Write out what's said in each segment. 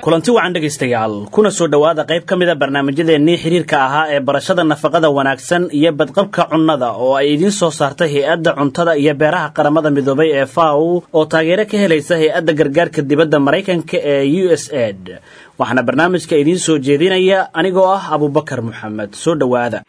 kulanti wacan dhegaystayaal kuna soo dhowaada qayb ka mida barnaamijyadeennii xiriirka ahaa ee barashada nafaqada wanaagsan iyo badqabka cunnada oo ay idiin soo saartay hay-adda cuntada iyo beeraha qaramada midoobay ee faw oo taageero ka helaysa hay-adda gargaarka dibadda maraykanka ee u s ed waxaana barnaamijka idiin soo jeedinaya anigoo ah abubakar moxamed soo dhowaada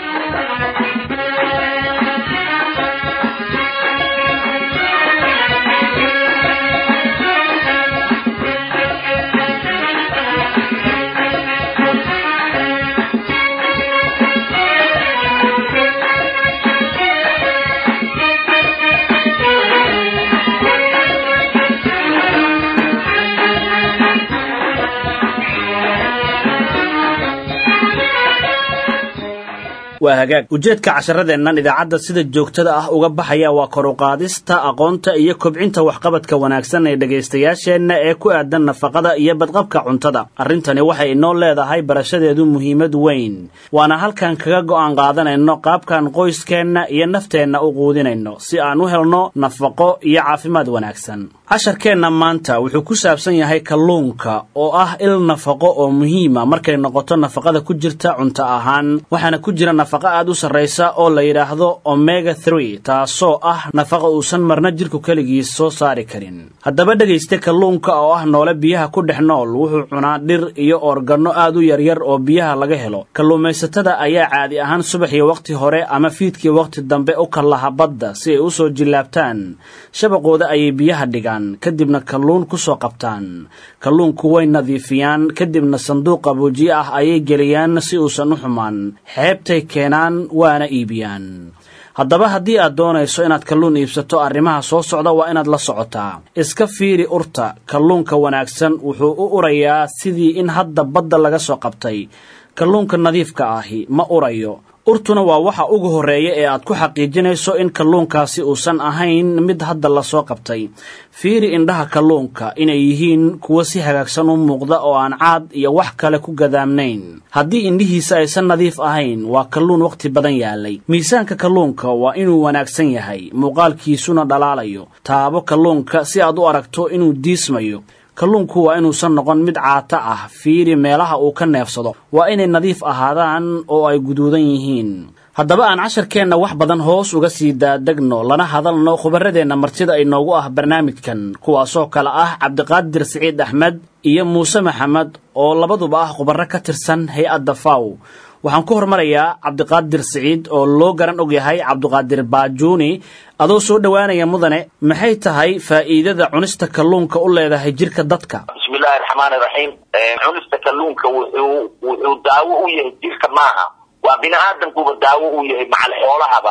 waa hagaag ujeedka casharadeennan idaacadda sida joogtada ah uga baxaya waa koruqaadista aqoonta iyo kobcinta waxqabadka wanaagsan ee dhegaystayaasheenna ee ku aadan nafaqada iyo badqabka cuntada arrintani waxay inoo leedahay barashadeedu muhiimad weyn waana halkan kaga go'aan qaadanayno qaabkan qoyskeenna iyo nafteenna u quudinayno si aan u helno nafaqo iyo caafimaad wanaagsan casharkeenna maanta wuxuu ku saabsan yahay kalluunka oo ah il nafaqo oo muhiima markay noqoto nafaqada ku jirta cunto ahaan waxaana ku jira nafaqa aad u sarraysa oo la yidhaahdo omega three taasoo ah nafaqa uusan marna jidhku keligiis soo saari karin haddaba dhegayste kalluunka oo ah noole biyaha ku dhex nool wuxuu cunaa dhir iyo oorganno aad u yaryar oo biyaha laga helo kalluumaysatada ayaa caadi ahaan subaxii wakhti hore ama fiidkii wakhti dambe u kallaha badda si ay u soo jillaabtaan shabaqooda ayay biyaha dhigaan kadibna kalluun ku soo qabtaan kalluunku way nadiifiyaan kadibna sanduuq qaboojiye ah ayay geliyaan si uusan u xumaan xeebtay keenaan waana iibiyaan haddaba haddii aad doonayso inaad kalluun iibsato arrimaha soo socda waa inaad la socotaa iska fiiri urta kalluunka wanaagsan wuxuu u urayaa sidii in hadda badda laga soo qabtay kalluunka nadiifka ahi ma urayo urtuna waa waxa ugu horreeya ee aad ku xaqiijinayso in kalluunkaasi uusan ahayn mid hadda lasoo qabtay fiiri indhaha kalluunka inay yihiin kuwo si hagaagsan u muuqda oo aan caad iyo wax kale ku gadaamnayn haddii indhihiisa aysan nadiif ahayn waa kalluun wakhti badan yaalay miisaanka kalluunka waa inuu wanaagsan yahay muuqaalkiisuna dhalaalayo taabo kalluunka si aad u aragto inuu diismayo kalluunku waa inuusan noqon mid caata ah fiiri meelaha uu ka neefsado waa inay nadiif ahaadaan oo ay guduudan yihiin haddaba aan casharkeenna wax badan hoos uga sii daadegno lana hadalno khubarradeenna martida inoogu ah barnaamijkan kuwaasoo kale ah cabdiqaadir siciid axmed iyo muuse maxamed oo labaduba ah khubarro ka tirsan hay-adda faw waxaan ku hormarayaa cabdiqaadir siciid oo loo garan og yahay cabdiqaadir baajuuni adoo soo dhowaanaya mudane maxay tahay faa'iidada cunista kalluunka u leedahay jirka dadka bismillahi raxmaani raxiim cunista kalluunka wuxuu wuxuu daawo u yahay jirka maaha waa bini aadamkuba daawo u yahay macal xoolahaba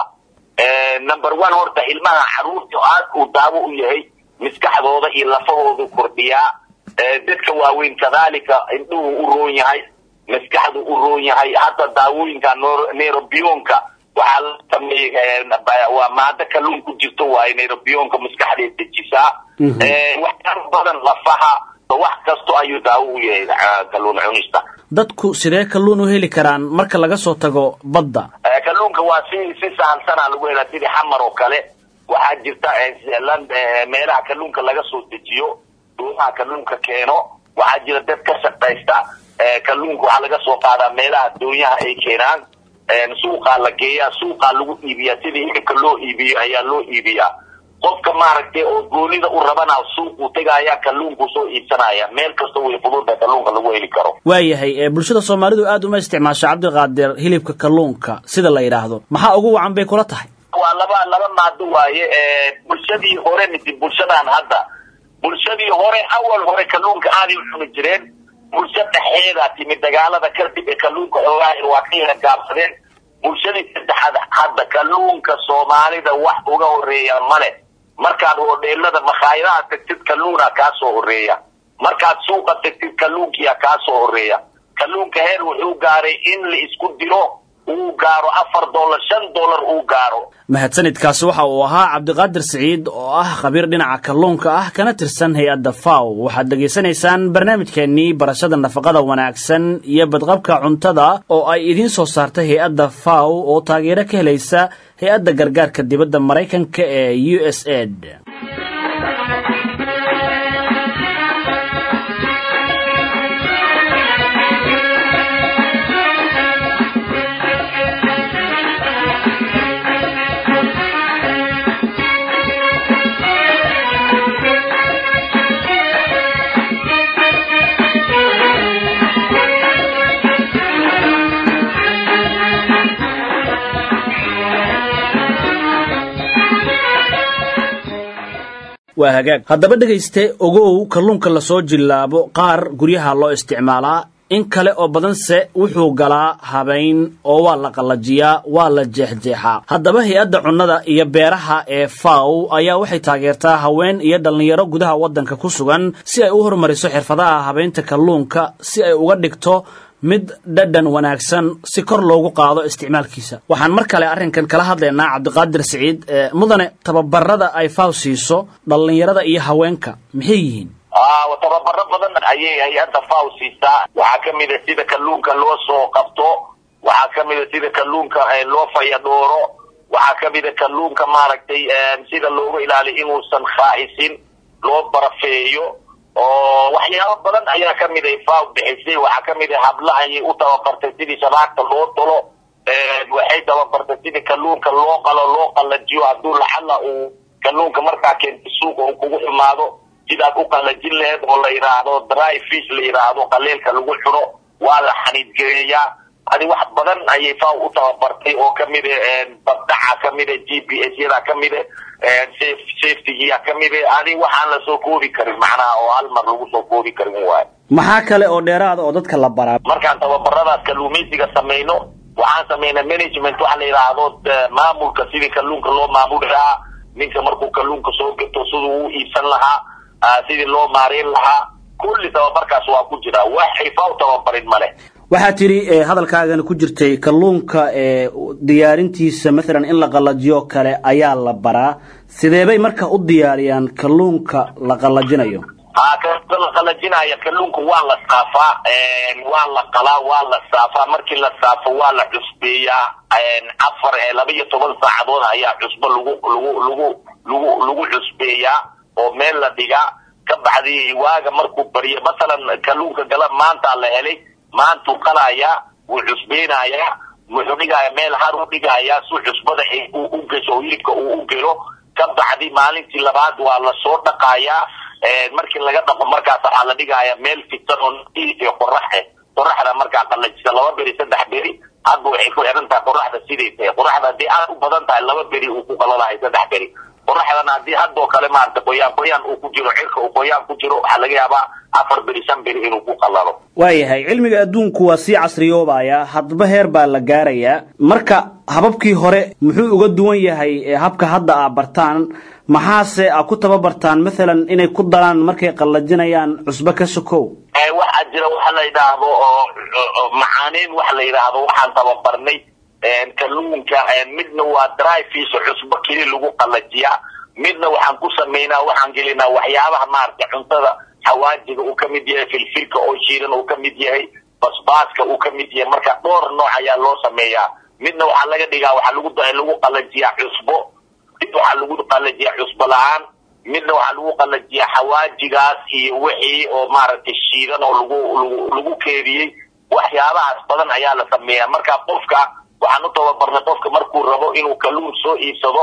number one horta ilmaha caruurta aad uu daawo u yahay maskaxdooda iyo lafahoodu kordhiyaa dadka waaweyn kadaalika indhuhu u roon yahay maskaxdu u roon yahay hadda daawooyinka nerobionka waxaa la sameeyey waa maado kalluun ku jirto waaye nerobionka maskaxdeed dejisaa waxyaaba badan lafaha wax kasto ayuu daawo u yahay kalluun cunista dadku sidee kalluun u heli karaan marka laga soo tago badda kalluunka waa si si sahalsanaa lagu helaa sidii xamar oo kale waxaa jirta meelaha kalluunka laga soo dejiyo doomaha kalluunka keeno waxaa jira dad ka shaqaysta kalluunka waxaa laga soo qaadaa meelaha doonyaha ay keenaan suuqaa la geeyaa suuqaa lagu iibiyaa sidii hilibka loo iibiyo ayaa loo iibiyaa qofka maaragtay oo goonida u rabana suuquu tegaya kalluunkuu soo iibsanaya meel kasta way fududa kalluunka lagu heli karo waayahay bulshada soomaalidu aad uma isticmaasho cabdiqaadir hilibka kalluunka sida la yidhaahdo maxaa ugu wacan bay kula tahay waa laba laba maado waaye bulshadii hore misi bulshadan hadda bulshadii hore awal hore kalluunka aaday u cuni jireen bulsho dhexeeda timid dagaalada kadib ee kalluunka xoogaa waa ka yara gaabsadeen bulshadii saddexaad hadda kalluunka soomaalida wax uga horeeya male markaad hodheelada makhaayadaha tagtid kalluuna kaa soo horeeya markaad suuqa tagtid kalluunkiya kaa soo horeeya kalluunka heer wuxuu gaaray in la isku diro uu gaaro afar dollar shan dollar uu gaaro mahadsanidkaasi waxa uu ahaa cabdiqaadir siciid oo ah khabiir dhinaca kalluunka ah kana tirsan hay-adda faw waxaad dhegaysanaysaan barnaamijkeennii barashada nafaqada wanaagsan iyo badqabka cuntada oo ay idiin soo saartay hay-adda faw oo taageero ka helaysa hay-adda gargaarka dibadda maraykanka ee u s ed waa hagaag haddaba dhegayste ogow kalluunka lasoo jillaabo qaar guryaha loo isticmaalaa in kale oo badanse wuxuu galaa habayn oo waa la qallajiyaa waa la jeexjeexaa haddaba hay-adda cunnada iyo beeraha ee faw ayaa waxay taageertaa haween iyo dhallinyaro gudaha waddanka ku sugan si ay u horumariso xirfadaha habaynta kalluunka si ay uga dhigto mid dhadhan wanaagsan si kor loogu qaado isticmaalkiisa waxaan mar kale arrinkan kala hadlaynaa cabdiqaadir siciid mudane tababarada ay faw siiso dhallinyarada iyo haweenka maxay yihiin tababaro badan ayay hay-adda faw siisaa waxaa kamid a sida kalluunka loo soo qabto waxaa kamid a sida kalluunka loo fayadhooro waxaa kamid a kalluunka maaragtay sida looga ilaaliyo inuusan khaa'isin loo barafeeyo oo waxyaabo badan ayaa kamid a faw bixisay waxaa kamid a habla ayay u tababartay sidii shabaagta loo tolo waxay tababartay sidii kalluunka loo qalo loo qalajiyo hadduu lacala uu kalluunka markaa keenta suuqa uu kugu xumaado sidaad u qallajin laheed oo la yidhaahdo dry fish la yidhaahdo qaleelka lagu xuno waa la xaniidgeeyaa adi wax badan ayay faw u tababartay oo kamid a baddaca kamid a g p s yada kamid a safetygiya kamid a adi waxaan lasoo koobi karin macnaha oo hal mar lagu soo koobi karin waayo maxaa kale oo dheeraada oo dadka la baraa markaan tababaradaas kalluumaysiga samayno waxaan samaynaa management waxa la yidhaahdo maamulka sidii kalluunka loo maamuli lahaa ninka markuu kalluunka soo gato siduu u iibsan lahaa sidii loo maareyn lahaa kulli tababarkaas waa ku jira wax xifa u tababarin male waxaa tidhi hadalkaagana ku jirtay kalluunka diyaarintiisa maalan in la qallajiyo kale ayaa la baraa sideebay marka u diyaariyaan kalluunka la qallajinayo ha ka la qalajinaya kalluunka waa la saafaa waa la qalaa waa la saafaa markii la saafo waa la cusbeeyaa afar laba iyo toban saacadood ayaa cusbo lagu lagu lagu lagu lagu cusbeeyaa oo meel la dhigaa ka bacdi waaga markuu bariyo masalan kalluunka gala maantaa la helay maantuu qalayaa wuu cusbeynayaa wuxuu dhigaya meel har u dhigayaa si cusbada u gesho oo hilibka uu u gelo ka bacdi maalintii labaad waa lasoo dhaqayaa markii laga dhaqo markaas waxaa la dhigaya meel fitan oo iyo qoraxe qoraxda markaa qalajisa laba beri saddex beri hadba waxay ku xiran tahay qoraxda siday tahay qoraxda haddii aad u badan tahay laba beri uu ku qalalahay saddex beri qoraxdana haddii haddoo kale maarata qoyaan qoyaan uu ku jiro cirka uu qoyaan ku jiro waxaa laga yaabaa afar beri shan beri inuu ku qalalo waayahay cilmiga adduunku waa sii casriyoobaya hadba heer baa la gaarayaa marka hababkii hore muxuu uga duwan yahay habka hadda aa bartaan maxaase a ku tababartaan maalan inay ku daraan markay qallajinayaan cusbo ka sokow waxaa jira waxa la yidhaahdo oo macaaneyn waxa la yidhaahdo waxaan tababarnay kalluunka midna waa dry fish cusbo keli lagu qallajiyaa midna waxaan ku samaynaa waxaan gelinaa waxyaabaha maaragtay cuntada xawaajiga uu ka mid yahay filfilka oo shiidan uu ka mid yahay basbaaska uu ka mid yahay marka dhowr nooc ayaa loo sameeyaa midna waxaa laga dhigaa waxaa lagu lagu qallajiyaa cusbo mid waxaa lagu qallajiyaa cusbo la-aan midna waxaa lagu qallajiyaa xawaajigaas iyo wixii oo maaragtay shiidan oo lagu lagu lagu keediyey waxyaabahaas badan ayaa la sameeyaa marka qofka waxaan u tababarnay qofka markuu rabo inuu kalluun soo iibsado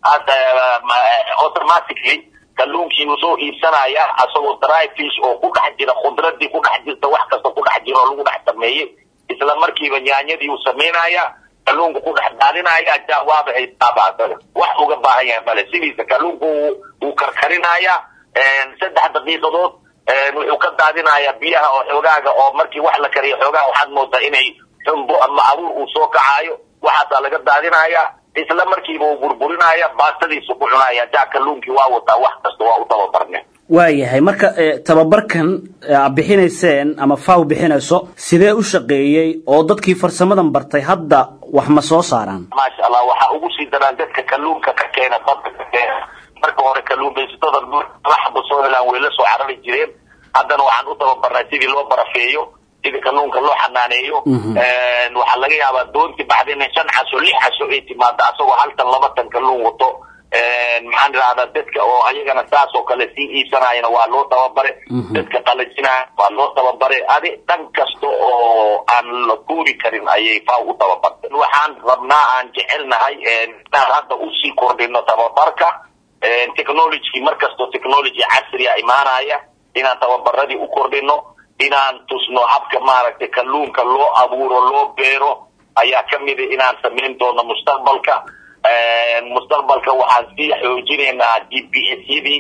automatically kalluunkiinuu soo iibsanaya asagoo dry fish oo ku dhex jira khudradii ku dhex jirta wax kasta ku dhex jira oo lagu dhex sameeyey isla markiiba nyaanyadii uu samaynaya kalluunka ku dhex daadinaya jawaaba haystaabaa wax uga baahan yahay male sidiisa kalluunka wuu karkarinaya saddex daqiiqadood wuxuu ka daadinaya biyaha oo xoogaaga oo markii wax la kariyo xoogaha waxaad moodaa inay xumbo ama abuur uu soo kacaayo waxaasaa laga daadinaya isla markiiba uu burburinaya baastadiisu ku cunaya jaa kalluunkii waa wataa wax kasta waa u tababarne waayahay marka tababarkan a bixinayseen ama faw bixinayso sidee u shaqeeyey oo dadkii farsamadan bartay hadda wax ma soo saaraan maasha allah waxaa ugu sii daraan dadka kalluunka ka keena badda ka keena marka hore kalluumaysatada laxba soo helaan way la soo carari jireen haddana waxaan u tababarnay sidii loo barafeeyo sidii kalluunka loo xanaaneeyo waxaa laga yaabaa doontii baxda inay shan casho lix casho ay timaado asagoo haltan laba tan kalluun wato maxaan idhahdaa dadka oo ayagana saas oo kale sii iibsanayana waa loo tababare dadka qalajinaya waa loo tababare adi dhan kasta oo aan la kuuri karin ayay faaw u tababartay waxaan rabnaa aan jecelnahay inaan hadda usii kordhino tababarka technology mar kastoo technology casriya imaanaya inaan tababaradii u kordhino inaan tusno habka maaragtay kalluunka loo abuuro loo beero ayaa kamida inaan samayn doono mustaqbalka mustaqbalka waxaan sii xoojinaynaa g p s yadii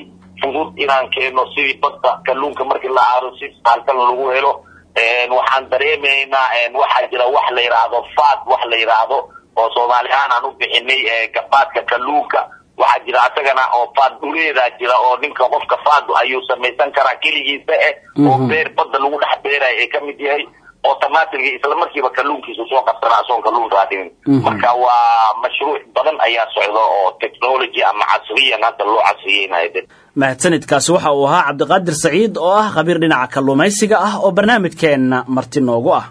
fudud inaan keeno sidii badda kalluunka markii la aaro si saalkan lagu helo waxaan dareemaynaa waxaa jira wax la yidhaahdo fad wax la yidhaahdo oo soomaali ahaan aan u bixinay gabaadka kalluunka waxaa jira asagana oo faad dhuleedaa jira oo ninka qofka faadu ayuu samaysan karaa keligiisa eh oo beer badda lagu dhex beerayo ay kamid yahay automaticga isla markiiba kalluunkiisu soo qabsanaa asoon kalluun raadinin marka waa mashruuc badan ayaa socda oo technology ama casriyan hadda loo casriyeynayo mahadsanidkaasi waxa uu ahaa cabdiqaadir saciid oo ah khabiir dhinaca kalluumaysiga ah oo barnaamijkeenna marti noogu ah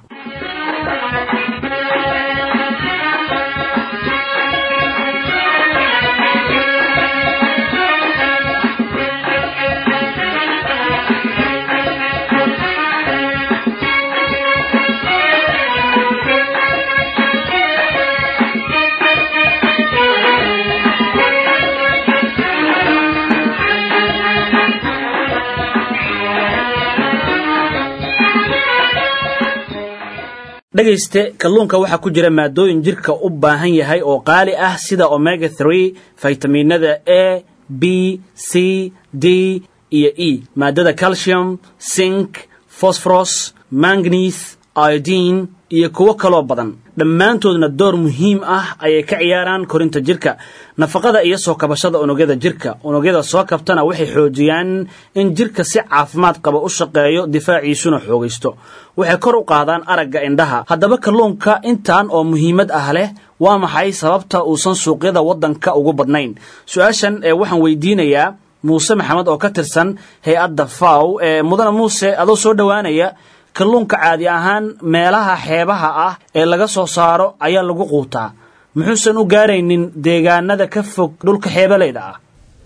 dhegayste kalluunka waxaa ku jira maadooyin jirka u baahan yahay oo qaali ah sida omega three faytamiinada a b c d iyo e maadada calcium sink phosphorus manganese iodine iyo kuwo kaloo badan dhammaantoodna door muhiim ah ayay ka ciyaaraan korinta jirka nafaqada iyo soo kabashada unugyada jirka unugyada soo kabtana waxay xoojiyaan in jirka si caafimaad qaba u shaqeeyo difaaciisuna xoogaysto waxay kor u qaadaan aragga indhaha haddaba kalluunka intan oo muhiimad ah leh waa maxay sababta uusan suuqyada waddanka ugu badnayn su-aashan ee waxaan weydiinayaa muuse maxamed oo ka tirsan hay-adda faw ee mudane muuse adoo soo dhowaanaya kalluunka caadi ahaan meelaha xeebaha ah ee laga soo saaro ayaa lagu quutaa muxuusan u gaaraynin deegaanada ka fog dhulka xeebaleyda ah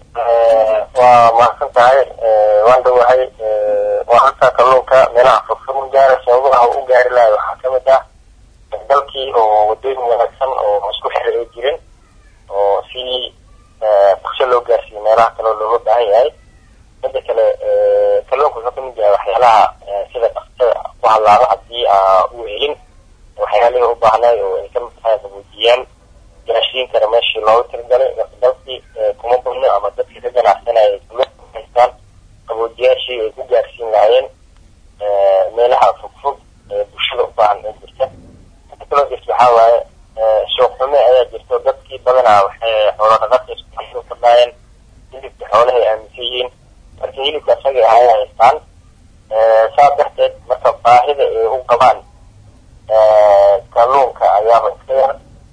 waa mahadsan tahay waan dhawahay waa halkaa kalluunka meelaha fogfog u gaara sababaha u gaari lahay waxaa kamid ah dalkii oo wadooyin wanaagsan oo isku xir ay jirin oo si fursho loo gaarsiiyo meelaha kaleo looga baahan yahay mida kale kalluunka wuxuu kamid yahay waxyaalaha sida dhaktada ku hadlaado haddii aa u helin waxyaalihii u baahnay oo ay kamid tahay qabuujiyaan gaashiin kara meeshii loogu tirigalay dalkii kuma badno ama dadkii ka ganacsanaya kalluunka haystaan qaboojiyaashii ay ku gaarsiin lahaayeen meelaha fogfog ee bulshada u baahan ee jirta inta kaloo jirta waxaa waaye suuq xume ayaa jirto dadkii badanaa waxay xoolo dhaqata isku fadhaayeen hilibka xoolahay aaminsan yihiin marka hilibka isaga ahay haystaan saa darteed marka baahida ay u qabaan kalluunka ayaaba iska yar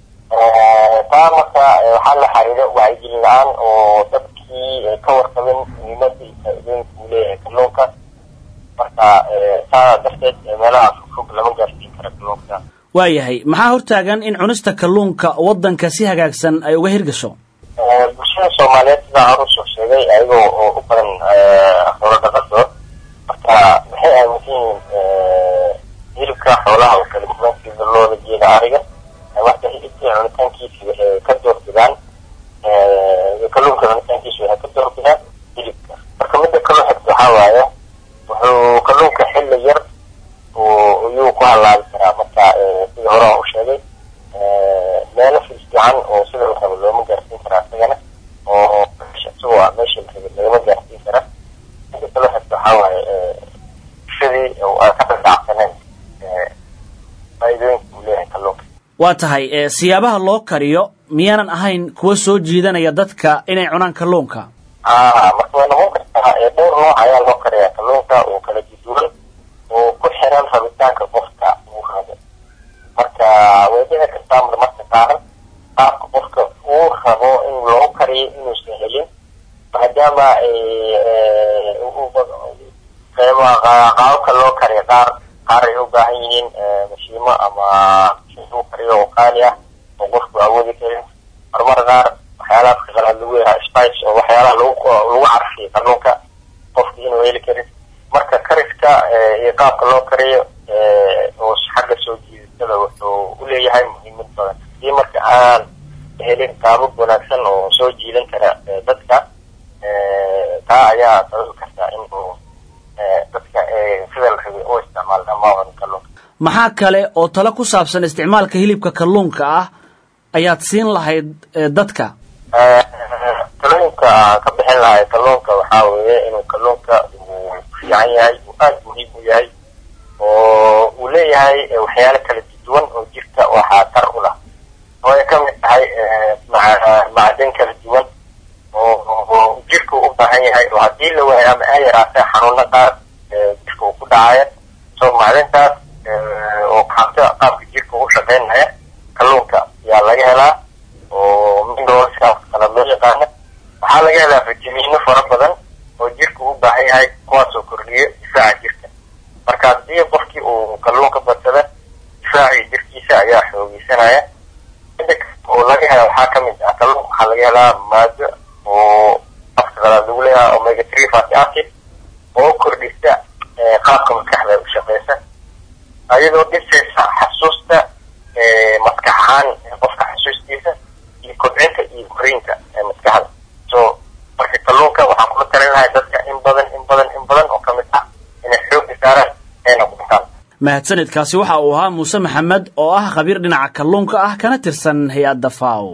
taa marka waxaa la xariiro wacyigelin la-aan oo dadkii ka warqabin muhiimada iyo faa-idooyinka uu leeyahay kalluunka marka saa darteed meelaha fogfog lama gaarsiin kara kalluunka waayahay maxaa hortaagan in cunista kalluunka waddanka si hagaagsan ay uga hirgasho bulshada soomaaliyeed sidaa hor usoo sheegay ayagoo oo u badan xoolo dhaqato marka waxay aaminsan yihiin hilibka xoolaha oo kala duwan sida looda geeda ariga marka hilibkii cunitaankiisi waxay ka doorbidaan kalluunka cunitaankiisi waxay ka doorbidaan hilibka marka mida kaloo xigta waxaa waaye wuxuu kalluunka xilli yar ayuu ku halaabi karaa marka sida hore aan u sheegay meelo fiican oo sida la rabo looma gaarsiin karaa isagana oo isagoo ah meesha la rabay lagama gaarsiin kara mida kaloo xigta waxaa waaye bulshadii ay ka dhadhacsaneen faa-idooyinka uu leeyahay kalluunka waa tahay siyaabaha loo kariyo miyaanan ahayn kuwa soo jiidanaya dadka inay cunaan kalluunka a marka way noqon kartaa dhowr nooc ayaa loo kariyaa kalluunka oo kala duduwan oo ku xiran rabitaanka qofka uu rabo marka way dhici kartaa marmarka qaaran qaabka qofka uu rabo in loo kariyo inuusan helin maadaama qeyba qaababka loo kariyo qaar qaar ay u baahan yihiin mashiimo ama lagu kariyo oo qaali ah oo qofku awoodi karin marmar qaar waxyaalaha qalaad lagu yahaa spice oo waxyaalaha lagu lagu carfiyo kalluunka qofki inuu heli karin marka kariska iyo qaabka loo kariyo oo xagga soo jiidashada wuxuu u leeyahay muhiimad badan hadii marka aan helin qaabab wanaagsan oo soo jiidan kara dadka taa ayaa sababi karta in uu dadka sida la rabay u isticmaal dhamaan kalluunka maxaa kale oo talo ku saabsan isticmaalka hilibka kalluunka ah ayaad siin lahayd dadka talooyin xukunka aan ka bixin lahay kalluunka waxaa weeye inuu kalluunka uu fiican yahay uu aada muhiim u yahay oo uu leeyahay waxyaalo kala duwan oo jirka waxaa tar u lah oo ay ka mid tahay macdan kala duwan oo jirka u baahan yahay oo haddii la waayo ama ay yaraatay xanuuno qaar jirka uu ku dhacaya so macdintaas oo qaabta qaabka jirka u shaqeynaya kalluunka yaa laga helaa oo mineralskaas kala loo yaqaana waxaa laga helaa fitamiino fara badan oo jirka u baahan yahay kuwaasoo kordhiya difaaca jirka marka haddii qofkii uu kalluunka badsada difaacii jirkiisa ayaa xoogeysanaya mida oo laga hela waxaa ka mid ah kalluunka waxaa laga helaa maado oo afka qalaad lagu leeyahay omega three fatty acid oo kordhisa qaabka maskaxda u shaqeysa ayadoo dhisaysa xasuusta maskax ahaan qofka xasuustiisa iyo kobcinta iyo koriinka maskaxda so marka kalluunka waxaan kula talin lahay dadka in badan in badan in badan oo kamid ah inay xooga saaraan ayna ku dhaqaan mahadsanidkaasi waxa uu ahaa muuse maxamed oo ah khabiir dhinaca kalluunka ah kana tirsan hay-adda faw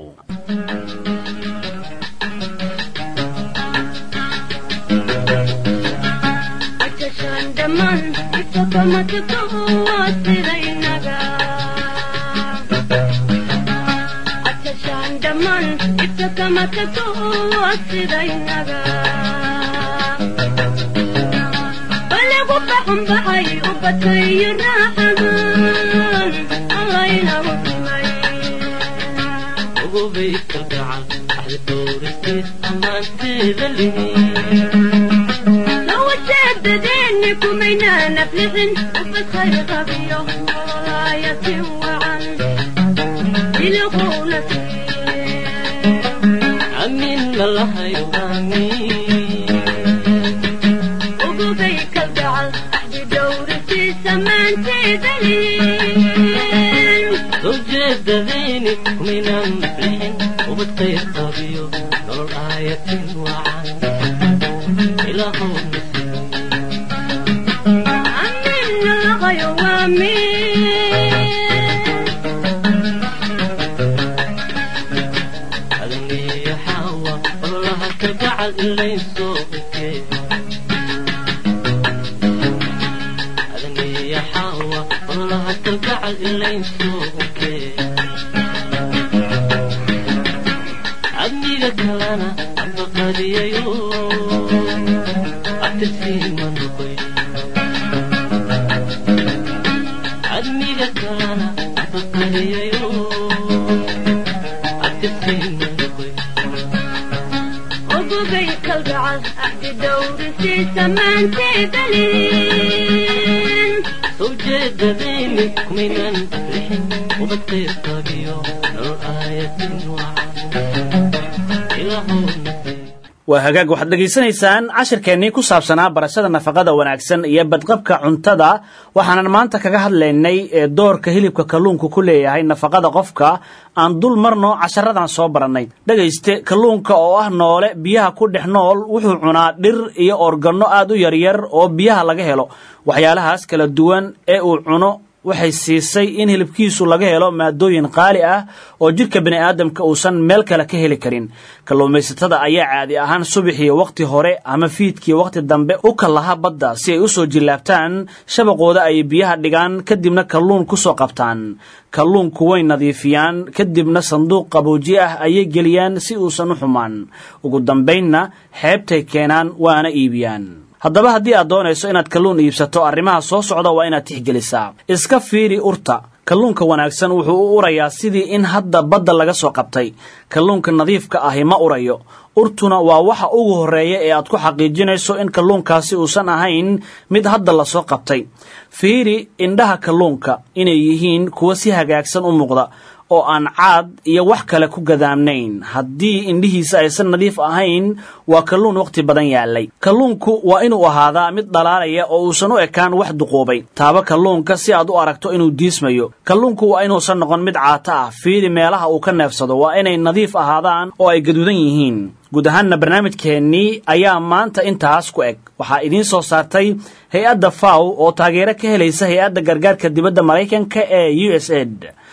waa hagaag waxaad dhegaysanaysaan cashirkeennii ku saabsanaa barashada nafaqada wanaagsan iyo badqabka cuntada waxaanan maanta kaga hadlaynay ee doorka hilibka kalluunku ku leeyahay nafaqada qofka aan dul marno casharadan soo barannay dhegayste kalluunka oo ah noole biyaha ku dhex nool wuxuu cunaa dhir iyo organno aad u yaryar oo biyaha laga helo waxyaalahaas kala duwan ee uu cuno waxay siisay in hilibkiisu laga helo maadooyin qaali ah oo jidhka bini aadamka uusan meel kale ka heli karin kalluumaysatada ayaa caadi ahaan subaxii wakhti hore ama fiidkii wakhti dambe u kallaha badda si ay u soo jillaabtaan shabaqooda ay biyaha dhigaan kadibna kalluun ku soo qabtaan kalluunku way nadiifiyaan kadibna sanduuq qabooji ah ayay geliyaan si uusan u xumaan ugu dambaynna xeebtay keenaan waana iibiyaan haddaba haddii aad doonayso inaad kalluun iibsato arrimaha soo socda waa inaad tixgelisaa iska fiiri urta kalluunka wanaagsan wuxuu u urayaa sidii in hadda badda laga soo qabtay kalluunka nadiifka ahi ma urayo urtuna waa waxa ugu horreeya ee aad ku xaqiijinayso in kalluunkaasi uusan ahayn mid hadda lasoo qabtay fiiri indhaha kalluunka inay yihiin kuwa si hagaagsan u muuqda oo aan caad iyo wax kale ku gadaamnayn haddii indhihiisa aysan nadiif ahayn waa kalluun wakhti badan yaallay kalluunku waa inuu ahaadaa mid dhalaalaya oo uusan u ekaan wax duquubay taaba kalluunka si aad u aragto inuu diismayo kalluunku waa inuusan noqon mid caata ah fiidi meelaha uu ka neefsado waa inay nadiif ahaadaan oo ay gaduudan yihiin guud ahaanna barnaamijkeennii ayaa maanta intaas ku eg waxaa idiin soo saartay hay-adda faw oo taageero ka helaysa hay-adda gargaarka dibadda maraykanka ee u s ed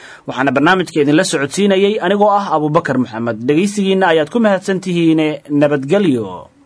waxaana barnaamijka idinla socodsiinayey anigoo ah abubakar maxamed dhegaysigiinna ayaad ku mahadsan tihiine nabadgelyo